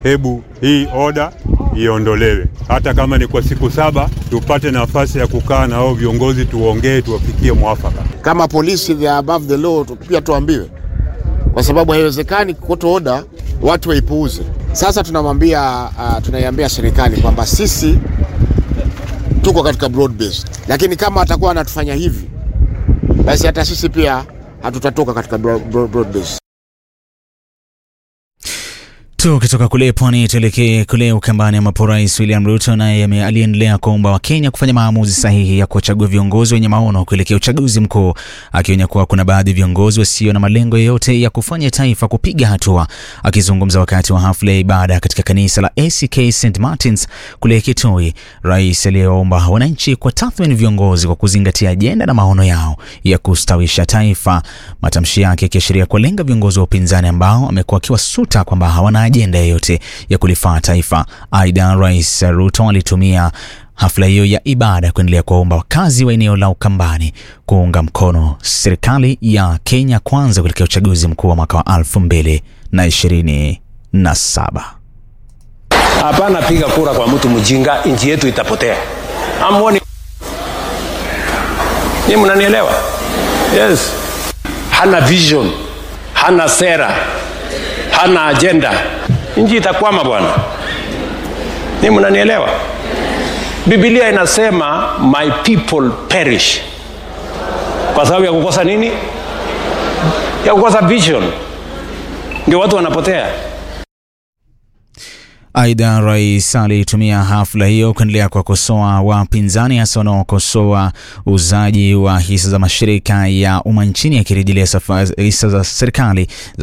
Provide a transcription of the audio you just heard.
hebu hii oda iondolewe, hata kama ni kwa siku saba, tupate nafasi ya kukaa na hao viongozi, tuongee, tuwafikie mwafaka. Kama polisi they are above the law, pia tuambiwe, kwa sababu haiwezekani kuto oda watu waipuuze. Sasa tunamwambia uh, tunaiambia serikali kwamba sisi tuko katika broad based, lakini kama atakuwa anatufanya hivi, basi hata sisi pia hatutatoka katika broad, broad, broad based. Tukitoka kule pwani tuelekee kule Ukambani ambapo Rais William Ruto naye aliendelea kuomba Wakenya kufanya maamuzi sahihi ya kuwachagua viongozi wenye maono kuelekea uchaguzi mkuu, akionya kuwa kuna baadhi ya viongozi wasio na malengo yoyote ya kufanya taifa kupiga hatua. Akizungumza wakati wa hafla ya ibada katika kanisa la ACK St Martins kule Kitui, rais aliyeomba wananchi kwa tathmini viongozi kwa kuzingatia ajenda na maono yao ya kustawisha taifa, matamshi yake yakiashiria kuwalenga viongozi wa upinzani ambao amekuwa akiwasuta kwamba hawana ajenda yoyote ya kulifaa taifa. Aidha, Rais Ruto alitumia hafla hiyo ya ibada kuendelea kuwaomba wakazi wa eneo la Ukambani kuunga mkono serikali ya Kenya Kwanza kuelekea uchaguzi mkuu wa mwaka wa elfu mbili na ishirini na saba. Hapana piga kura kwa mtu mjinga, nchi yetu itapotea. Amwoni ni mnanielewa? Yes, hana vision, hana sera, hana agenda, nchi itakwama bwana. Ni mnanielewa? Biblia inasema my people perish kwa sababu ya kukosa nini? Ya kukosa vision, ndio watu wanapotea. Aidha, rais alitumia hafla hiyo kuendelea kuwakosoa wapinzani, hasa wanaokosoa uuzaji wa hisa za mashirika ya umma nchini, akirejelea hisa za serikali